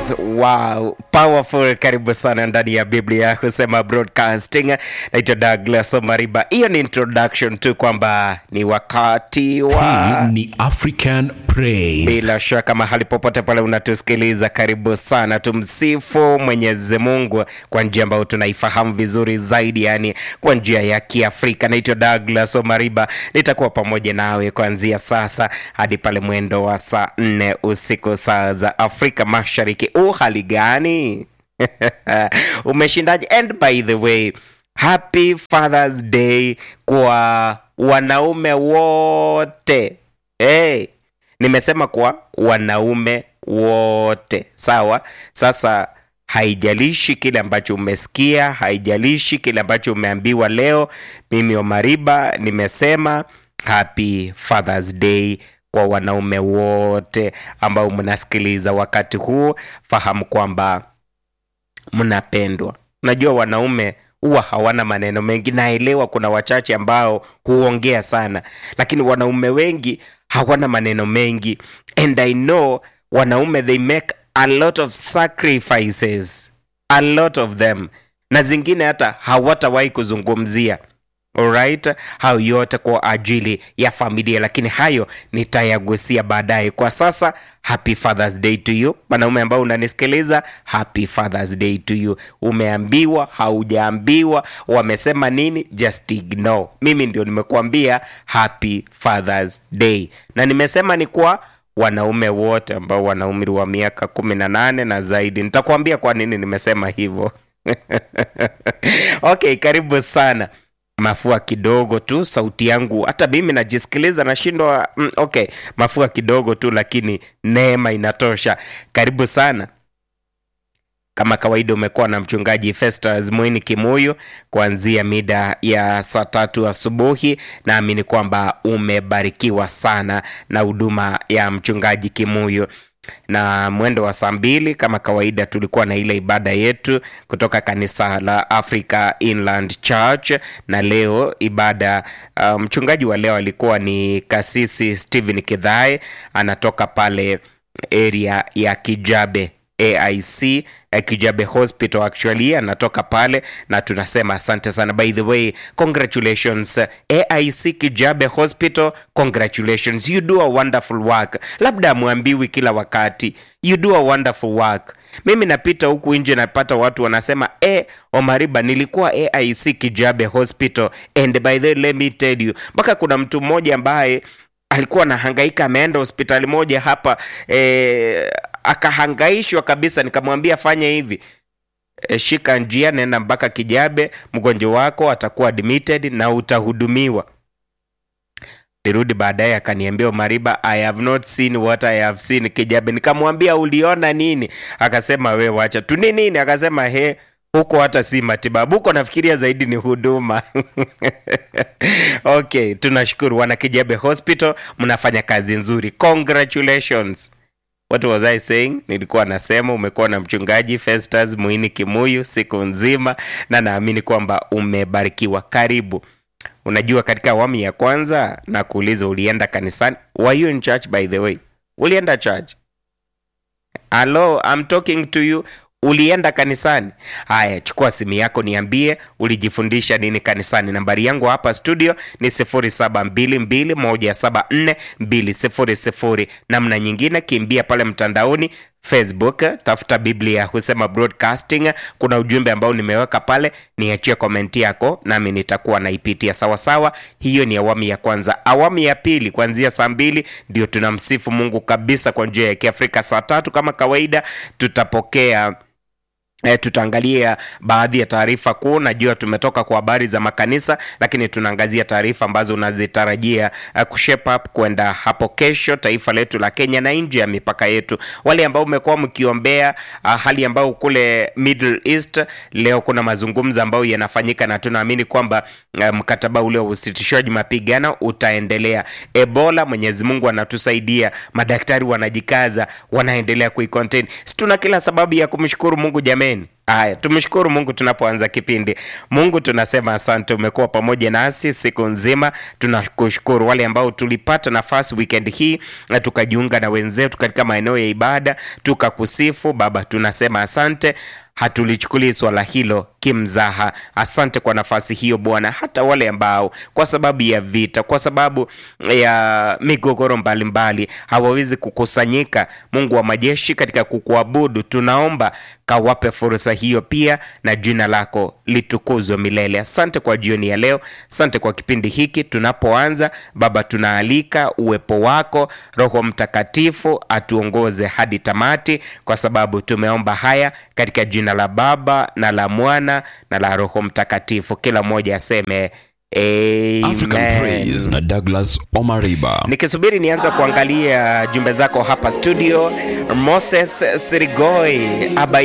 Wow, powerful. Karibu sana ndani ya Biblia husema broadcasting. Naitwa Douglas Omariba. Hiyo ni introduction tu kwamba ni wakati wa Hii ni African Praise. bila shaka mahali popote pale unatusikiliza, karibu sana. Tumsifu Mwenyezi Mungu kwa njia ambayo tunaifahamu vizuri zaidi, yani kwa njia ya Kiafrika. Naitwa Douglas Omariba, nitakuwa pamoja nawe kuanzia sasa hadi pale mwendo wa saa nne usiku saa za Afrika Mashariki. U hali gani? Umeshindaje? And by the way, happy Father's Day kwa wanaume wote. Hey, nimesema kwa wanaume wote, sawa. Sasa haijalishi kile ambacho umesikia, haijalishi kile ambacho umeambiwa leo. Mimi Omariba nimesema happy Father's Day kwa wanaume wote ambao mnasikiliza wakati huu. Fahamu kwamba mnapendwa. Unajua wanaume huwa hawana maneno mengi. Naelewa kuna wachache ambao huongea sana, lakini wanaume wengi hawana maneno mengi, and I know wanaume they make a lot of sacrifices, a lot of them, na zingine hata hawatawahi kuzungumzia Alright, hayo yote kwa ajili ya familia, lakini hayo nitayagusia baadaye. Kwa sasa, happy Father's Day to you, mwanaume ambao unanisikiliza, happy Father's Day to you. Umeambiwa, haujaambiwa, wamesema nini, just ignore. Mimi ndio nimekuambia happy Father's Day, na nimesema ni kwa wanaume wote ambao wana umri wa miaka kumi na nane na zaidi. Nitakuambia kwa nini nimesema hivyo. Okay, karibu sana mafua kidogo tu, sauti yangu hata mimi najisikiliza nashindwa. Mm, okay, mafua kidogo tu, lakini neema inatosha. Karibu sana. Kama kawaida, umekuwa na mchungaji Festus Mwini Kimuyu kuanzia mida ya saa tatu asubuhi. Naamini kwamba umebarikiwa sana na huduma ya mchungaji Kimuyu na mwendo wa saa mbili kama kawaida tulikuwa na ile ibada yetu kutoka kanisa la Africa Inland Church, na leo ibada uh, mchungaji wa leo alikuwa ni kasisi Stephen Kidhae, anatoka pale area ya Kijabe AIC eh, Kijabe Hospital actually anatoka pale, na tunasema asante sana. By the way, congratulations AIC Kijabe Hospital, congratulations, you do a wonderful work. Labda amwambiwi kila wakati, you do a wonderful work. Mimi napita huku nje napata watu wanasema e, Omariba, nilikuwa AIC Kijabe Hospital and by the way, let me tell you, mpaka kuna mtu mmoja ambaye alikuwa anahangaika ameenda hospitali moja hapa eh, akahangaishwa kabisa. Nikamwambia fanya hivi e, shika njia, nenda mpaka Kijabe, mgonjwa wako atakuwa admitted na utahudumiwa. Nirudi baadaye akaniambia Mariba, I have not seen what I have seen Kijabe. Nikamwambia uliona nini? Akasema we wacha tu ni nini? Akasema he huko hata si matibabu, huko nafikiria zaidi ni huduma. Okay, tunashukuru wana Kijabe Hospital, mnafanya kazi nzuri, congratulations. What was I saying? Nilikuwa nasema umekuwa na mchungaji Festus Muini Kimuyu siku nzima, na naamini kwamba umebarikiwa. Karibu. Unajua, katika awamu ya kwanza na kuuliza ulienda kanisani. Were you in church by the way? Ulienda church? Hello, I'm talking to you. Ulienda kanisani? Haya, chukua simu yako niambie ulijifundisha nini kanisani. Nambari yangu hapa studio ni 0722174200. Namna nyingine, kimbia pale mtandaoni Facebook, tafuta Biblia husema broadcasting. Kuna ujumbe ambao nimeweka pale, niachie komenti yako nami nitakuwa naipitia sawasawa. Hiyo ni awamu ya kwanza. Awamu ya pili, kuanzia saa mbili ndio tunamsifu Mungu kabisa kwa njia ya Kiafrika. Saa tatu kama kawaida tutapokea E, tutaangalia baadhi ya taarifa kuu. Najua tumetoka kwa habari za makanisa, lakini tunaangazia taarifa ambazo unazitarajia uh, kushape up kwenda hapo kesho, taifa letu la Kenya na nje ya mipaka yetu. Wale ambao umekuwa mkiombea uh, hali ambayo kule Middle East, leo kuna mazungumzo ambayo yanafanyika na tunaamini kwamba uh, mkataba ule wa usitishaji mapigano utaendelea. Ebola, Mwenyezi Mungu anatusaidia, madaktari wanajikaza, wanaendelea kuicontain. Si tuna kila sababu ya kumshukuru Mungu jameni. amen Haya, tumshukuru Mungu tunapoanza kipindi. Mungu tunasema asante, umekuwa pamoja nasi siku nzima. Tunakushukuru wale ambao tulipata nafasi weekend hii na tukajiunga na wenzetu katika maeneo ya ibada tukakusifu Baba, tunasema asante hatulichukulii swala hilo kimzaha. Asante kwa nafasi hiyo Bwana. Hata wale ambao kwa sababu ya vita, kwa sababu ya migogoro mbalimbali hawawezi kukusanyika, Mungu wa majeshi, katika kukuabudu, tunaomba kawape fursa hiyo pia, na jina lako litukuzwe milele. Asante kwa jioni ya leo, asante kwa kipindi hiki. Tunapoanza Baba, tunaalika uwepo wako Roho Mtakatifu atuongoze hadi tamati, kwa sababu tumeomba haya katika jina la Baba na la Mwana na la Roho Mtakatifu. Kila mmoja aseme African amen. Praise na Douglas Omariba. Nikisubiri nianza kuangalia jumbe zako hapa studio, Moses Sirigoi aba